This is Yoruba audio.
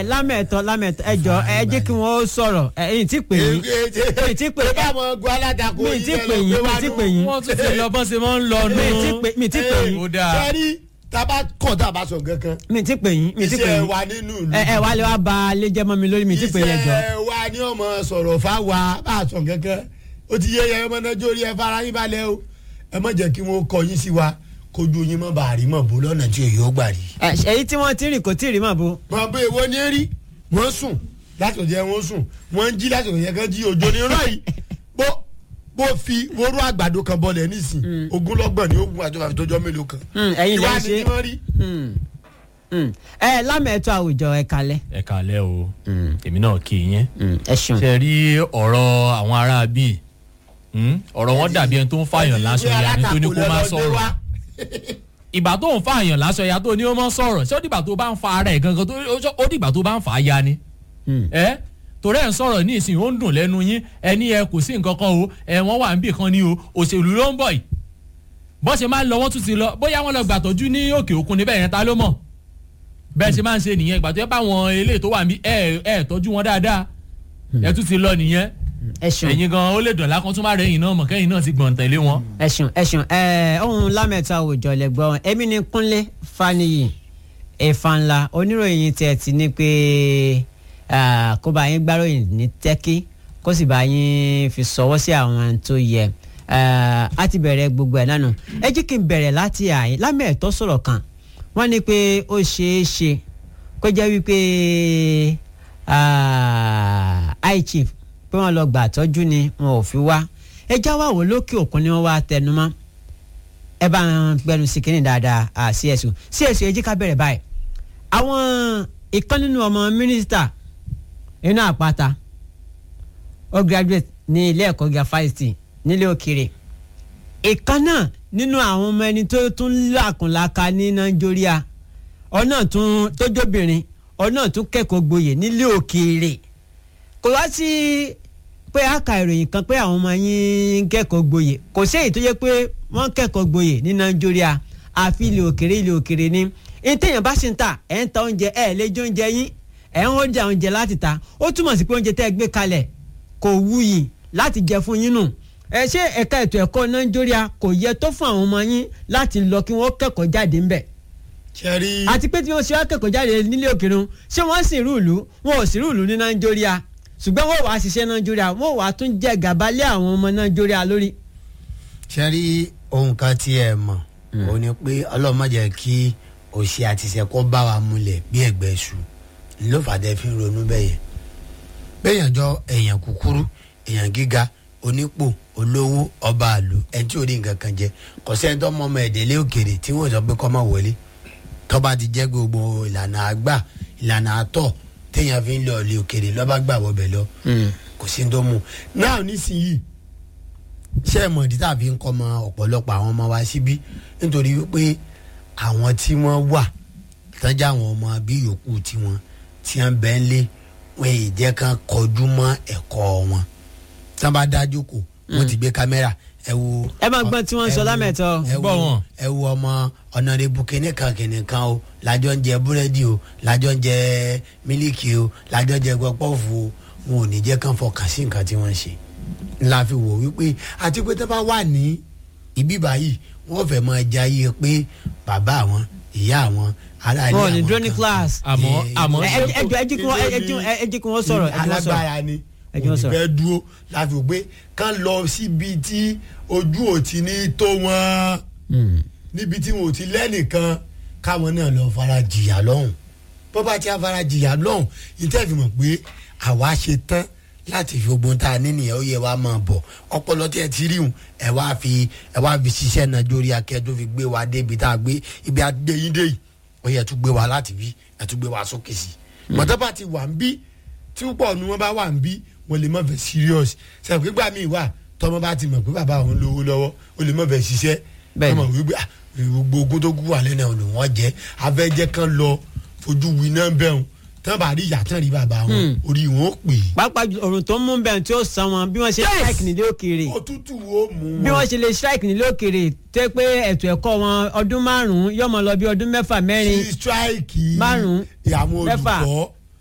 ẹ lámẹ̀tọ́ lámẹ̀tọ́ ẹ jọ ẹ jẹ́ kí wọ́n sọ̀rọ̀ ẹ ẹ̀yìn tí pè yín mi ti pè é bá wọn gun alátakò mi ti pè yín mi ti pè yín wọ́n tún ti lọ bọ́n ṣe máa ń lọ nù. mi ti pè mi ti pè yín ó dáa. sẹ́rí tábà kọ̀ tábà sọ kankan mi ti pè yín mi ti pè iṣẹ́ yín wa nínú ìlú ẹ ẹ wà lè wá ba alẹ́ jẹ́ mọ́ mi lórí mi ti pè yín ẹ jọ. iṣẹ́ wa ní ọmọ sọ̀rọ̀ fáwa bá a sọ kankan ó ti yé yẹn ọmọ náà jórí ẹ fara yín balẹ̀ o ẹ má jẹ́ kí wọ́n kọ yín sí wa kójú yín mọ́ bàá rí mọ̀ bó lọ́nà tí òye ó gbà rí. ẹ èyí tí wọ́n ti rìn kò tí ì rí mọ̀ bó. mọ̀ pé èwo ni rí wọ́n sùn láti ọ̀jẹ̀ wọ́n sùn wọ́n ń jí láti ọ̀jẹ̀ kan jí òjò ní rọ̀ yìí bó bó fi wóró àgbàdo kan bọlẹ̀ nísìn ogúnlọ́gbọ̀n ní ogun àjọba fi tọjọ́ mélòó kan. Hmm, ẹ̀yin lè Ìwà ṣe. ni kí wọ́n rí. Hmm. Hmm. ẹ lámẹ̀tọ́ àwùjọ ẹ kalẹ̀ ẹ kàlẹ́ o èmi náà kì í yẹn. Hmm, ẹ ṣeun. ṣe rí ọ̀rọ̀ àwọn ará bíi ọ̀rọ̀ wọn dàbí ẹni tó ń fààyàn lásán ya ní tó ní kó má sọ̀rọ̀ ìgbà tó ń fààyàn lásán ya tó ní ó má sọ̀rọ̀ ṣé ó dìgbà tó bá ń fa ara ẹ̀ gangan tó ó dìgbà tó bá ń fà á ya ni Hmm. ẹ torí ẹ̀ ń sọ̀rọ̀ ní ìsìn ó ń dùn lẹ́nu yín ẹni ẹ kò sí nǹkan kan o ẹ wọ́n wà níbì kan ni o òṣèlú ló ń bọ̀ yìí bọ́n ṣe máa ń lọ wọ́n tún ti lọ bóyá wọ́n lọ gbàtọ́jú ní òkè òkun níbẹ̀ yẹn ta ló mọ̀ bẹ́ẹ̀ ṣe máa ń ṣe nìyẹn ìgbà tó yẹ bá wọn eléyìí tó wà níbí ẹ ẹ tọ́jú wọn dáadáa ẹ tún ti lọ nìyẹn ẹ ṣeun. ẹ̀yin gan ó lè dọ̀lá kan tún má rẹ̀ yìn náà mọ̀ kẹ́yìn náà ti gbọ̀n tẹ̀lé wọn. ẹ̀sùn ẹ̀sùn ẹ̀ ohun lámẹ̀tọ́ àwùjọ lẹ́gbọ́n èmi ni kúnlé faniyi ẹ̀fànlá oníròyìn tẹ̀ ti ní pé ah, kó bá yín gbáròyìn ní tẹ́kí kó sì bá yín fi sọwọ́ sí àwọn tó yẹ Ah, a ti bẹ̀rẹ̀ gbogbo ẹ̀ nánu ẹ jẹ́ kí n bẹ̀rẹ̀ láti àyín lámẹ̀tọ́ sọ̀rọ̀ kan wọ́n ní pé ó ṣeé ṣe kó jẹ́ wípé ah, high chief pé wọ́n lọ gbà tọ́jú ni wọn ò fi wá ẹ já wà wò lókè òkun ni wọ́n wá tẹnumọ́ ẹ bá ń gbẹnu sí kínní dáadáa à csu csu ẹ jí ká bẹ̀rẹ̀ báyìí àwọn ìkan nínú ọmọ mínísítà inú àpáta ó graduate ní ilé ẹ̀kọ́ gíga fásitì nílé òkèrè ìkan náà nínú àwọn ọmọ ẹni tó tún làkùnlàkà ní nàìjíríà ọ̀nà tún tójóbìnrin ọ̀nà tún kẹ́kọ̀ọ́ gboyè nílé òkèrè kò wá sí pé a ka ìròyìn kan pé àwọn ọmọ yín ń kẹ́kọ̀ọ́ gboyè kò sí èyí tó yẹ pé wọ́n ń kẹ́kọ̀ọ́ gboyè ní nàìjíríà àfi ilé òkèrè ilé òkèrè ni ní téèyàn bá ṣe ń ta ẹ̀ ń ta oúnjẹ ẹ̀ lè jẹ oúnjẹ yín ẹ̀ ń oúnjẹ oúnjẹ láti ta ó túmọ̀ sí pé oúnjẹ tẹ́ ẹ gbé kalẹ̀ kò wuyì láti jẹ fún yín nù ẹ ṣé ẹ̀ka ètò ẹ̀kọ́ nàìjíríà kò yẹ tó fún àwọn ọmọ yín láti lọ kí wọ́n kẹ́kọ̀ọ́ jáde ńbẹ̀ sẹ́rí àti pé tí wọ́n ṣe wá kẹ́kọ̀ọ́ jáde nílé òkèrè wọn, ṣé wọ́n sì rúùlù wọn ò sì rúùlù ní nàìjíríà ṣùgbọ́n wọ́n wàá ṣiṣẹ́ nàìjíríà wọ́n wàá tún jẹ́ gàba lé àwọn ọmọ nàìjíríà lórí. sẹ́rí ohun kan tí ẹ mọ̀ òun ni pé ọlọ́run má jẹ́ kí òṣì àti ìṣẹ́kọ́ bá wa múlẹ̀ bí ẹ̀gbẹ́ ṣu ló fàdé fi ń ronú bẹ́yẹn bẹ́yẹn jọ èèyàn kúkúrú èèyàn gíga onípò olówó ọba àlù ẹni tí ò rí nǹkan kan jẹ kò sẹ́ni tó mọ ọmọ ẹ̀dẹ́lẹ́ òkèrè tí wọ́n sọ pé kọ́ máa wọlé tọ́ba ti jẹ́ gbogbo ìlànà àgbà ìlànà àtọ̀ téèyàn fi ń lọ ilé òkèrè lọ́ba gbà wọbẹ̀ lọ kò sí ní tó mú un. náà nísìnyí ṣé ẹ mọ̀ ìdí tá a fi ń kọ́ ọmọ ọ̀pọ̀lọpọ̀ àwọn ọmọ wa síbí nítorí wípé àwọn tí wọ́n wà tọ́jà àwọn ọmọ bí yòókù tiwọn tí wọ́n bẹ́ẹ̀ lé wọn èyí jẹ́ kán kọjú mọ́ ẹ̀kọ́ wọn tí wọ́n bá dájú kò wọ́n ti gbé kámẹ́rà ẹ wo. ẹ máa gbọ́n tí wọ́n ń sọ ẹ wo- lámẹ̀tọ́. ẹ Gbọ́ wo wọn. ẹ wo ọmọ ọ̀nàrẹ́bù kìnìkan kìnìkan o lájọ ń jẹ búrẹ́dì o lájọ ń jẹ mílíkì o lájọ ń jẹ gbọ́pọ́ọ̀fù o wọn ò ní jẹ́ kán fọkàn sí nǹkan tí wọ́n ń ṣe la fi wò wípé àti pé tó bá wà ní ibi báyìí wọ́n fẹ́ máa jayé pé bàbá àwọn ìyá àwọn ará ilé wọn ò ní àwọn dúró ní kan- class. àmọ́ Eh, àmọ́ ẹ ṣé ẹ jọ ẹ jí kí wọ́n ẹ jí kí wọ́n ẹ jí kí wọ́n sọ̀rọ̀ ẹ jí wọ́n sọ̀rọ̀. alágbára ni Ẹ jẹ́ wọ́n sọ̀rọ̀. òní fẹ́ dúró láti wò pé kán lọ síbi tí ojú ò ti ní tó wọn Hmm. níbi tí wọn ò ti lẹ́nìkan káwọn náà lọ fara jìyà lọ́hùn bó bá ti á fara jìyà lọ́hùn ìtẹ́fì mọ̀ pé àwa ṣe tán láti fi ogun tá a ní nìyẹn ó yẹ wá máa bọ̀ ọpọlọ tí ẹ ti rí hùn ẹ wá fi ẹ wá fi ṣiṣẹ́ náà jórí akẹ́ tó fi gbé wa débi tá a gbé ibi adé yín dé yìí ó yẹ tún gbé wa láti bí ẹ tún gbé wa sókè sí i mọ̀tọ́ bá ti wà ń bí tí púpọ̀ ni wọ́n bá wà ń bí wọ́n lè má fẹ́ serious sẹ́wọ̀n gbígbà míì wà tọ́mọ bá ti mọ̀ pé bàbá òun lówó lọ́wọ́ ó lè má fẹ́ ṣiṣẹ́ Bẹ́ẹ̀ni. ọmọ wípé ah, gbogbo ogun tó kú wà lẹ́nu ọ̀nà wọn jẹ́ afẹ́jẹ́ kan lọ fojú wi náà bẹ́ẹ̀ tán bá rí ìyá tán rí bàbá wọn orí wọn ó pè pàápàá jù- òrùn tó ń mú bẹ́ẹ̀ tí ó san wọn bí wọ́n ṣe strike nílé òkèèrè é òtútù ó mú bí wọn wọ́n ṣe lè strike nílé òkèèrè tó yẹ pé ètò ẹ̀kọ́ wọn ọdún márùn-ún yóò mọ lọ bí ọdún mẹ́fà mẹ́rin sí strike márùn-ún àwọn mẹ́fà olùkọ́